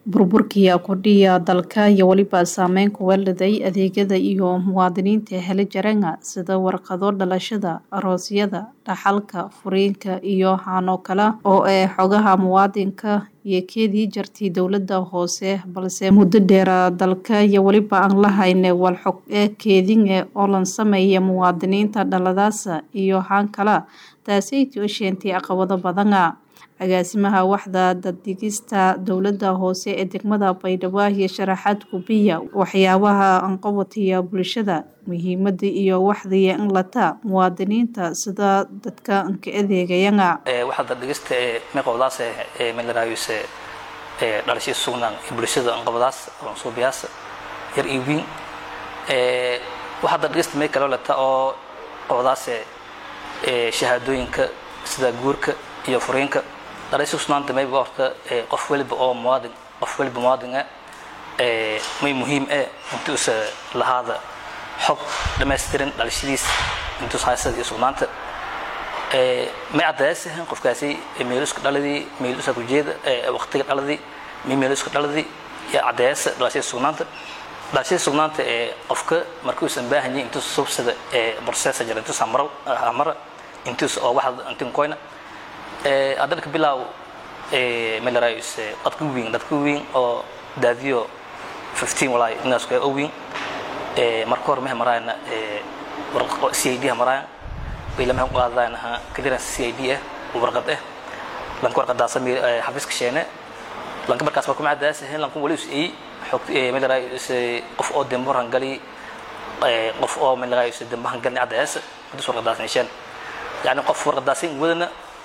burburkii kordhiya dalka iyo weliba saameyn ku weeladay adeegyada iyo muwaadiniinta hele jarenga sida warqado dhalashada aroosyada dhaxalka furiinka iyo haanoo kale oo ee xogaha muwaadinka iyo keedii jartay dowlada hoose balse muddo dheera dalka iyo weliba aan la hayne walxog ee keedinge oo lan sameeya muwaadiniinta dhaladaasa iyo haan kala taasay toosheentay caqabado badana agaasimaha waxda daddegista dowlada hoose ee degmada baydhabo iyo sharaxaad gubiya waxyaabaha anqabatiya bulshada muhiimada iyo waxdaya in lata muwaadiniinta sida dadka anka adeegayana waxda dhegista ee meqobdaas ee melarayuse ee dhalashii sugnaan ee bulshada anqabadaas suubiyaas yar iyo wiin ee waxda dhegista mee kaloo lata oo qobdaas ee shahaadooyinka sida guurka iyo furiinka dhalashii sugnaanta mayba horta qof waliba oo muwaadin qof waliba muwaadin ah ee may muhiim ah intuusa lahaada xog dhammaystiran dhalashadiis intuus haysada iyo sugnaanta may cadayaasahan qofkaasi meeluska dhaladii meeluska kujeeda waqtiga dhaladii may meeluska dhaladii yaa cadayaasa dhalashada sugnaanta dhalashada sugnaanta ee qofka markuusan baahanyahay intuus subsada ee processa jira intuus amara intuus oo waxda intin koyna haddana ka bilaaw melarayus dadka weyn dadka weyn oo daadiyo 15 walaay inaas ka weyn marka hore mehe maraayna warqad c i d ha maraayan way lama qaadaan ha clearance c i d ah warqad ah lanka warqadaas xafiiska sheene lanka markaas markuu macadaas ahayn lanku wali is ay xog melarayus qof oo demboran gali qof oo melarayus dembahan gali cadaas intuu warqadaas nisheen yani qof warqadaas wadana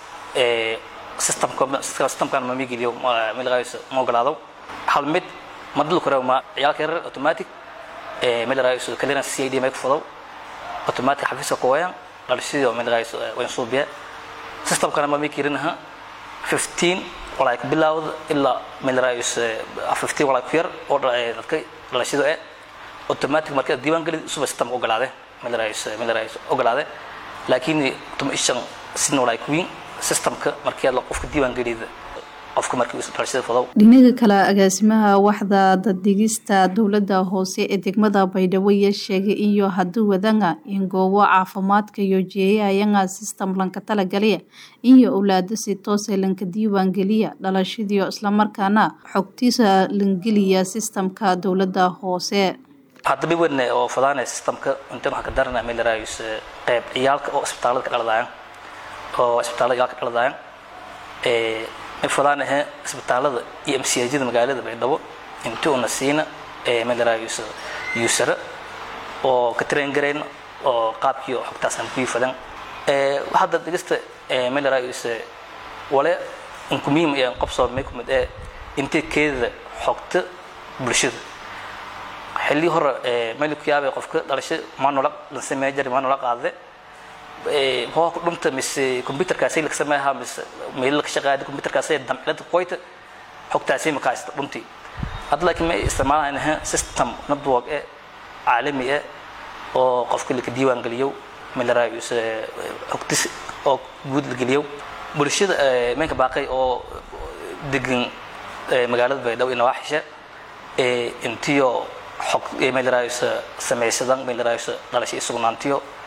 systemkan ma migeliyo melarayus ma ogolaado hal mid ma dul karo ma ciyaalka yarar automatic melarayus clearance c i d may ku fudow automatic xafiiska ku wayaan dhalashadii oo melarayus wayn suubiya systemkana ma migelinaha 15 walaa ka bilaawda ilaa melarayus 15 walaa ku yar oo dadka dhalashadu eh automatic marka diiwaan gelid suba system ogolaade melarayus melarayus ogolaade laakiin tuma ishan sidna walaa ku wiin systemka markii la qofka diiwaan gelida qofka markii uu dhalashada fudow dhinaga kale agaasimaha waxda daddegista dowlada hoose ee degmada baydhabo iyo sheegay iyo hadduu wadanga in goobo caafimaadka iyo jeeyayanga system lanka talagaliya iyo owlaado si toose lanka diiwaan geliya dhalashadiio islamarkaana xogtiisa langeliya systemka dowlada hoose haddaba wadne oo fudaanaya systemka intan waxaa ka darana melarayus qayb ciyaalka oo isbitaalada ka dhaladaayan oo isbitaalada ciyaalka ka dhaladaayan may fudaanahe isbitaalada iyo mcjada magaalada baydhabo inti una siina melarayus usara oo ka train garayn oo qaabkii xogtaas aan kuyi fadan waxaada dhegista melarayus wale inku muhiim ee qobsoo may kumid ee intay keedada xogta bulshada xilli hore meel ku yaabay qofka dhalasho maanula la sameey jari maanula qaade hoo ku dhumta mise computerkaasi la sameeyaa mise meel ka shaqeeya computerkaasi damcilada qoyta xogtaasi ma kaasta dhumti hadda laakiin ma isticmaalayna system network ee caalami ah oo qofka la diiwaan geliyo melarayus xogtis oo guud la geliyo bulshada meenka baaqay oo degan magaalada baydhabo iyo nawaaxisha intiyo xog melarayus samaysadan melarayus dhalasho sugnaantiyo